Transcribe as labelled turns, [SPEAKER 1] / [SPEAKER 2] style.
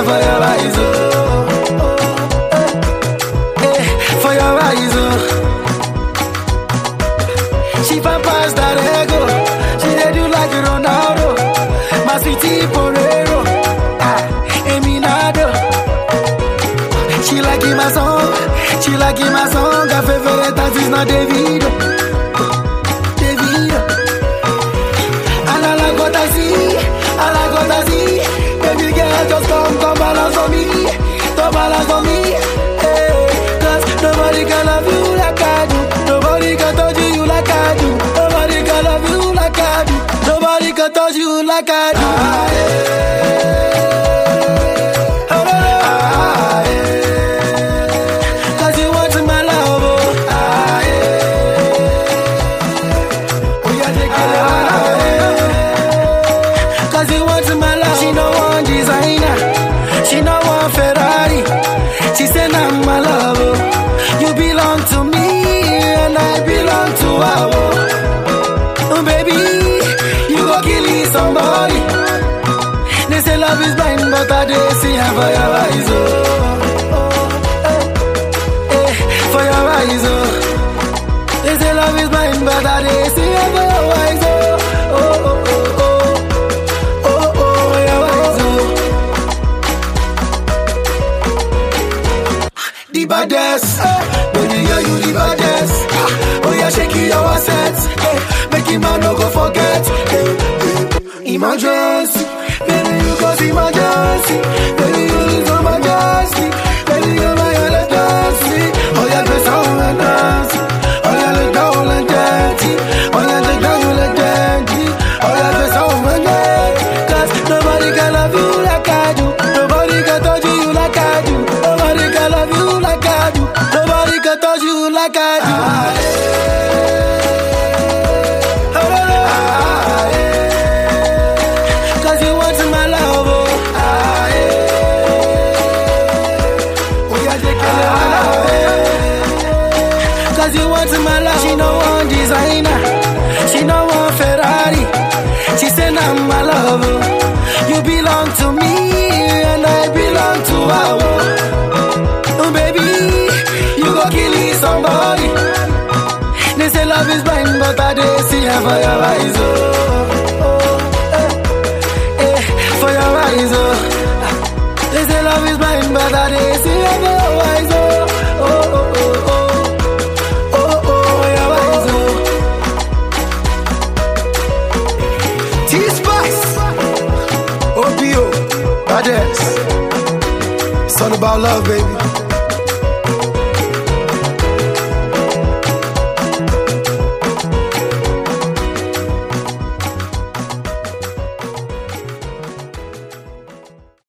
[SPEAKER 1] am for your eyes, oh. oh, eh, for your eyes, oh. She fan pass that ego. She dey do like Ronaldo. My sweetie Porero. Ah, Eminado. She like in my song. She like in my song. Her favorite artist not Davido. Davido. And I like what I see. I like what I see. Baby girl, just come, come balance on me. Come balance on me. Hey, Cause nobody can love you like I do. Nobody can touch you like I do. Nobody can love you like I do. Nobody can touch you like I do. Ah, yeah. Ah, yeah. Cause you want my love. Oh, ah, yeah. Oh, yeah, take it. Ah, yeah. Cause you want my love. She no one designer. She no one Ferrari. She said I'm my love. oh. You belong to me and I belong to her. oh. Oh, baby, you go kill somebody. They say love is blind, but I dey see her for your eyes. Oh, oh, eh, eh, for your eyes. Oh, they say love is blind, but I dey see her for your eyes. Oh, oh, oh, oh, oh, oh, oh, your eyes. Oh. the baddest. Baby, yeah, you the baddest. Oh, yeah, shake it, your assets. Hey, make him man no go forget. Hey, hey. Emergency. Baby, you cause emergency. Baby, you lose your majesty. Baby, you're my emergency. Oh, yeah, dress on and dance. Oh, yeah, look down and dirty. Oh, yeah, take down you like dirty. Oh, yeah, dress on and dirty. Cause nobody can love you like I do. Nobody can touch you like I do. Nobody can love you like I do. Nobody can touch you like I do. Ah, yeah. Ah, yeah. Cause you want my love, oh. Ah, yeah. Oh, yeah, take it. Ah, yeah. Cause you want my love. She no one designer. She no one Ferrari. She said I'm my love. oh. You belong to me and I belong to her. oh. Oh, baby, you go kill somebody. They say love is blind, but I dey see her for your eyes. Oh, oh, eh, eh, for your eyes. Oh, they say love is blind, but I dey see her for your eyes. Oh, oh, oh, oh, oh, oh, oh, your eyes. Oh, T-Spice, OPO, Badass. It's all about love, baby.